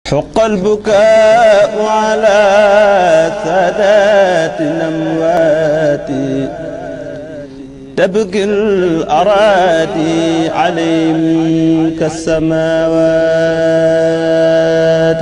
حق البكاء على سادات الأموات تبكي الأراضي عليهم كالسماوات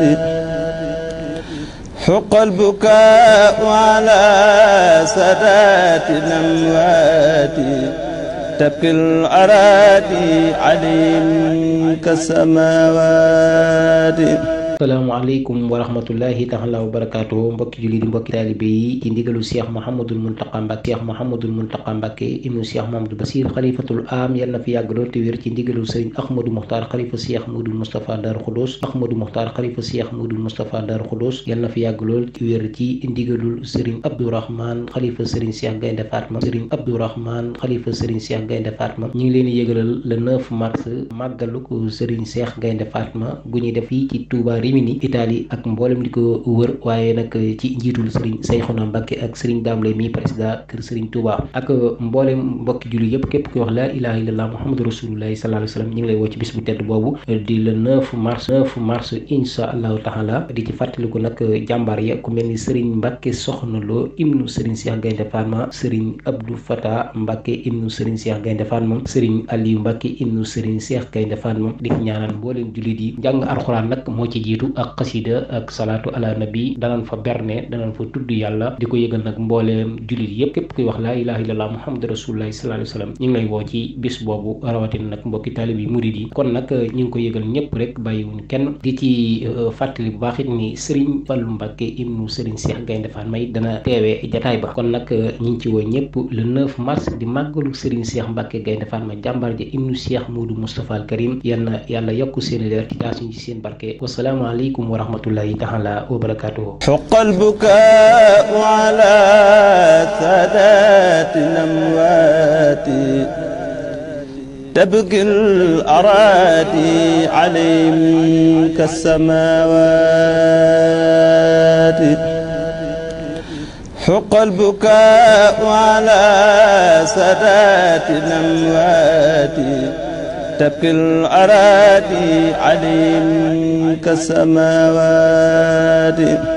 حق البكاء على سادات الأموات تبكي الأراضي عليهم كالسماوات asalaamaaleykum wa rahmatullahi taala wa barakaatu mbokki julli di mbokki taalibe yi ci ndigalu cheikh mahamadul muntaqa mbàkke cheikh mahamadul muntaqa mbàkke ibnu cheikh mahamadou basir xalifatul am yal na fi yàgg lool te wér ci ndigalu sëriñ ahmadou muxtaar xalifa cheikh modou moustapha daaru xudus ahmadou muxtaar xalifa cheikh modou moustapha daaru xudus yal na fi yàgg lool te wér ci ndigalul sëriñ abdourahman xalifa sëriñ cheikh gaynde fatma sëriñ abdourahman xalifa sëriñ cheikh gaynde fatma ñu ngi leen di yëgalal le 9 mars màggalu ko sëriñ cheikh gaynde fatma gu ñuy def fii ci touba Rimini Italie ak mboolem di ko wër waaye nag ci njiitul sëriñ Sayxuna Mbàkke ak sëriñ Daam Lay mi président kër sëriñ Touba ak mboolem mbokki julli yëpp képp kuy wax laa ilaha illallah muhammadu rasulullahi sallallahu alayhi wa sallam ñu ngi lay woo ci bis bu tedd boobu di le 9 mars 9 mars insha allahu taala di ci fàttaliku nag jàmbaar ya ku mel ni sëriñ Mbàkke Soxna Lo ibnu sëriñ Cheikh Gaynde Fatma sëriñ Abdou Fata Mbàkke ibnu sëriñ Cheikh Gaynde Fatma sëriñ Aliou Mbàkke ibnu sëriñ Cheikh Gaynde Fatma di ñaanal mboolem jullit yi jàng alxuraan nag moo ci jiitu ak xasida ak salaatu ala nabi danañ fa berne danañ fa tudd yàlla di ko yëgal nag mbooleem jullit yépp képp kuy wax laa ilaha illallah muhammadu rasulullahi sallallahu alayhi wasallam ñu ngi lay woo ci bis boobu rawatina nag mbokki taalib yi murid yi kon nag ñu ngi ko yëgal ñëpp rek bàyyiwuñ kenn di ci fàttali bu baax it ni Serigne Fallou Mbacke ibnu Serigne Cheikh Gaynde Fatma it dana teewee jataay ba kon nag ñu ngi ci woo ñëpp le 9 mars di màggalu Serigne Cheikh Mbacke Gaynde Fatma jàmbaar ja ibnu Cheikh Modou Moustapha al Karim yal na yàlla yokk seen leer ci taasuñ ci seen barke wassalaamu aleykum wa rahmatullahi taala wa barakatuhu حق البكاء على سادات الأموات تبكي الأراضي عليهم كالسماوات حق البكاء على سادات الأموات تبكي الأراضي عليهم كالسماوات